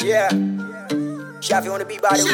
Yeah. Shafi on the beat by the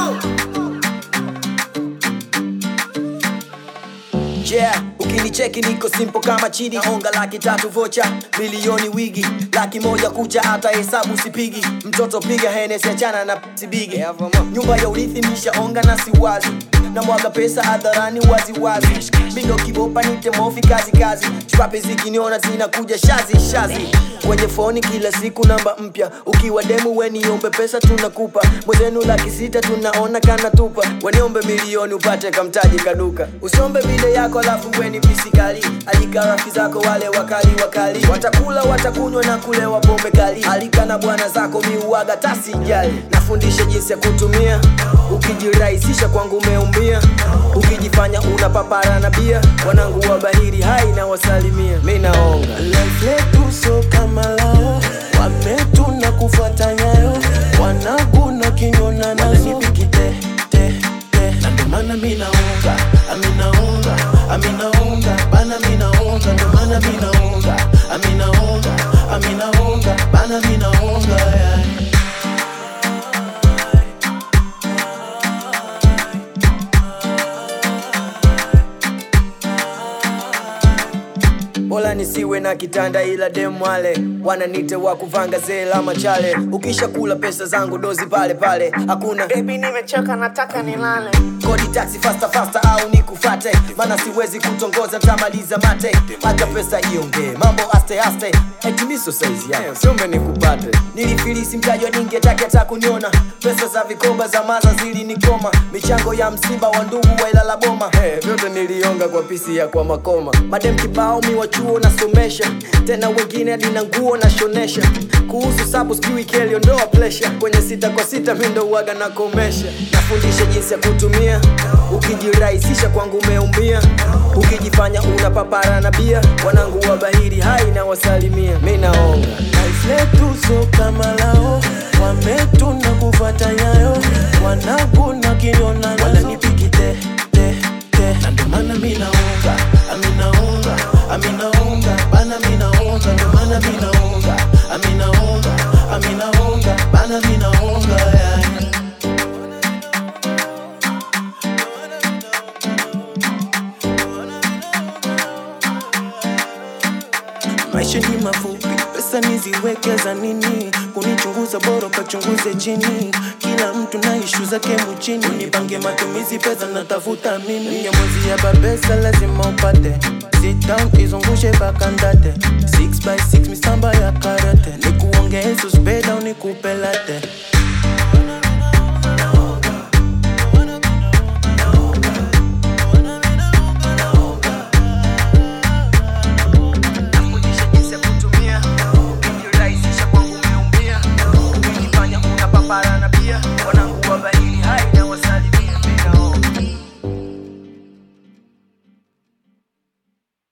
Yeah, ukinicheki niko simple kama chini onga laki tatu vocha milioni wigi laki moja kucha hata hesabu sipigi mtoto piga henesi achana na sibigi nyumba ya urithi nishaonga na siwazi na mwaga pesa hadharani waziwazi bindo kibopa nite mofi kazi kazi chwape zikiniona zinakuja shazi shazi kwenye foni kila siku namba mpya ukiwa demu weniombe pesa tunakupa mwezenu laki sita tunaona kana tupa weniombe milioni upate kamtaji kaduka usiombe bide yako alafu weni pisikali alika rafiki zako wale wakali wakali watakula watakunywa na kulewa pombe kali alika na bwana zako miuaga tasijali nafundisha jinsi ya kutumia ukijirahisisha kwangu umeumia ukijifanya una papara na bia wanangu wa bahiri hai na wasalimia mi naonga Life letu so kama lao wametuna kufuata nyayo wanaguna kinyona nazo te te te na ndo maana mi naunga aminaunga aminaunga bana mi naunga ndo maana mi naunga aminaunga aminaunga bana mi naunga yeah. Bola nisiwe na kitanda ila demwale wananite wa kuvanga zela machale ukisha kula pesa zangu dozi pale pale hakuna Baby nimechoka nataka nilale kodi taxi fasta fasta au nikufate maana siwezi kutongoza tamaliza mate hata pesa iongee mambo aste aste etimiso saizi yako siombe nikupate nilifilisi mtajwa ningetake hata kuniona pesa za vikoba za maza zilinikoma michango ya msiba wa ndugu wa ilala boma hey, vyote nilionga kwa pisi ya kwa makoma madem kibao mi wa chuo nasomesha tena wengine hadi na nguo nashonesha kuhusu sabu sijui keliondoa plesha kwenye sita kwa sita mi ndo uwaga nakomesha nafundisha jinsi ya kutumia ukijirahisisha kwangu umeumia ukijifanya una papara na bia wanangu wa bahiri hai na wasalimia mi naonga Life letu so kama lao wametuna kufuata nyayo wanaguna kinyona nazo wananipiki te te te na ndo maana mi naunga aminaunga aminaunga bana mi naunga ndo maana mi naunga aminaunga aminaunga bana mi naunga yeah. maisha ni mafupi pesa niziwekeza nini kunichunguza bora ukachunguze chini kila mtu na ishu zake mchini unipange matumizi pesa natafuta mimi ya mwezi ya babesa lazima upate sit down izungushe bakandate 6 by 6 misamba ya karate nikuongee suspeda unikupelate